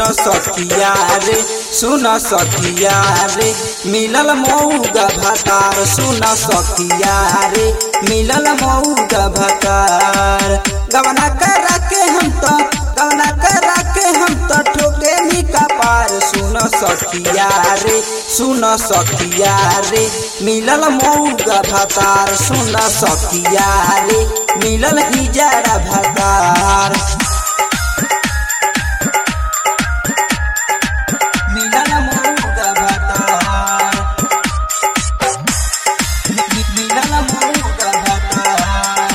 सखिया रे सुन सखिया रे मिलल मऊगा भतार सुन सखिया रे मिलल मऊगा भतार गवना करा के हम तो गवना करा के हम तो ठोके नी कपार सुन सखिया रे सुन सखिया रे मिलल मऊगा भतार सुन सखिया रे मिलल हिजड़ा भतार मिलल मऊगा भतार मिलल मऊगा भतार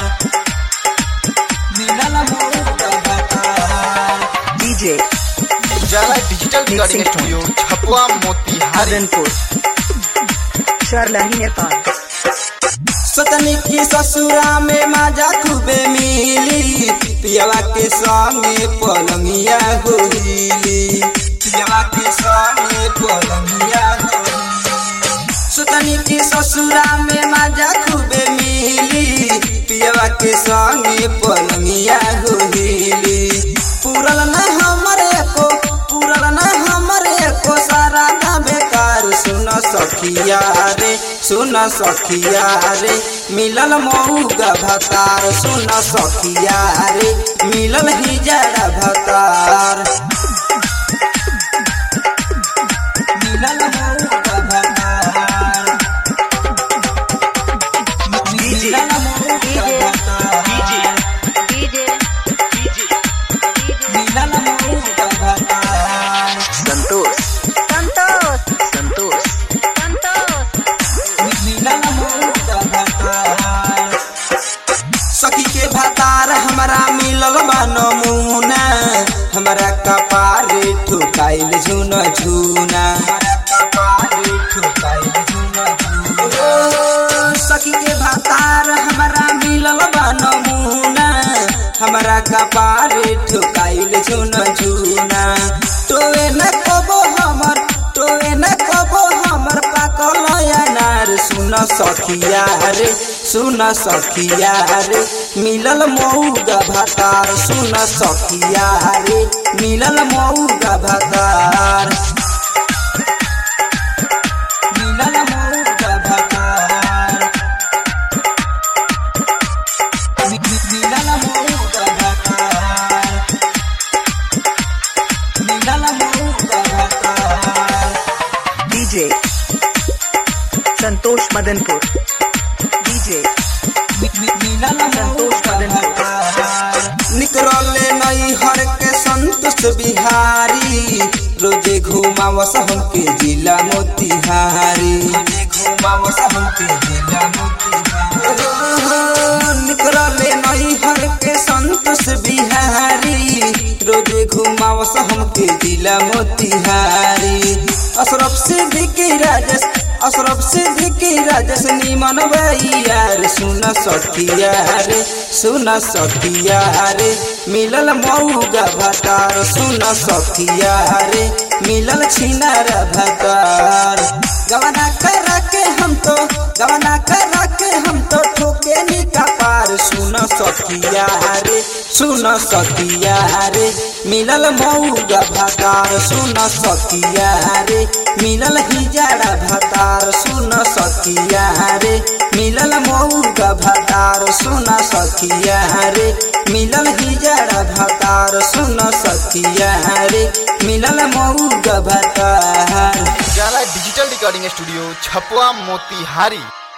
मिलल मऊगा भतार DJ Ujala digital recording Mixing studio Chhapwa Motihari Adanpur Sharlahi Nepal सतनी की ससुरा में माजा खूबे मिली पियवा के संगे पलंगिया होली पियवा के संगे पलंगिया होली सतनी की ससुरा में माजा खूबे मिली पियवा के संगे पलंगिया होली पूरल न हमरे को पूरल न हमरे को सारा ना बेकार सुन सखिया रे सुन सखिया रे मिलल मऊगा भतार सुन सखिया रे मिलल हिजड़ा भतार मिलल मऊगा भतार मिलल मऊगा भतार मिलल मऊगा भतार Santosh Santosh Santosh मिलल मऊगा भतार सखी के भतार हमरा मिलल बा नमूना हमरा कपारे ठुकाइल झुन झुना हमरा कपारे ठुकाइल झुन झुना ओ, सखी के भतार हमरा मिलल बा नमूना हमरा कपारे ठुकाइल झुन झुना तोए न कबो हमर तोए न कबो हमर पाकल अनार सुन सखिया रे सुन सखिया रे मिलल मऊगा भतार सुन सखिया रे मिलल मऊगा भतार मिलल मऊगा भतार मि- मि- मिलल मऊगा भतार मिलल मऊगा भतार DJ Santosh Madanpur DJ Santosh निकरले नई हर के संतोष बिहारी रोजे घुमावस हमके जिला मोतिहारी रोजे घुमावस हमके जिला मोतिहारी निकरले नई हर के संतोष बिहारी रोजे घुमावस हमके जिला मोतिहारी अशरफ सिद्दीकी राजेश अशरफ सिद्दीकी राजेश निमन यार सुन सखिया रे सुन सखिया रे मिलल मऊगा भतार सुन सखिया रे मिलल छिनार भतार गवना करा के हम तो गवना करा के हम तो ठोके नी कपार सुन सखिया रे सुन सखिया रे मिलल मऊगा भतार सुन सखिया रे मिलल हिजड़ा भतार सुन सखिया रे मिलल मऊगा भतार सुन सखिया रे मिलल हिजड़ा भतार सुन सखिया रे मिलल मऊगा भतार Ujala digital recording studio Chhapwa Motihari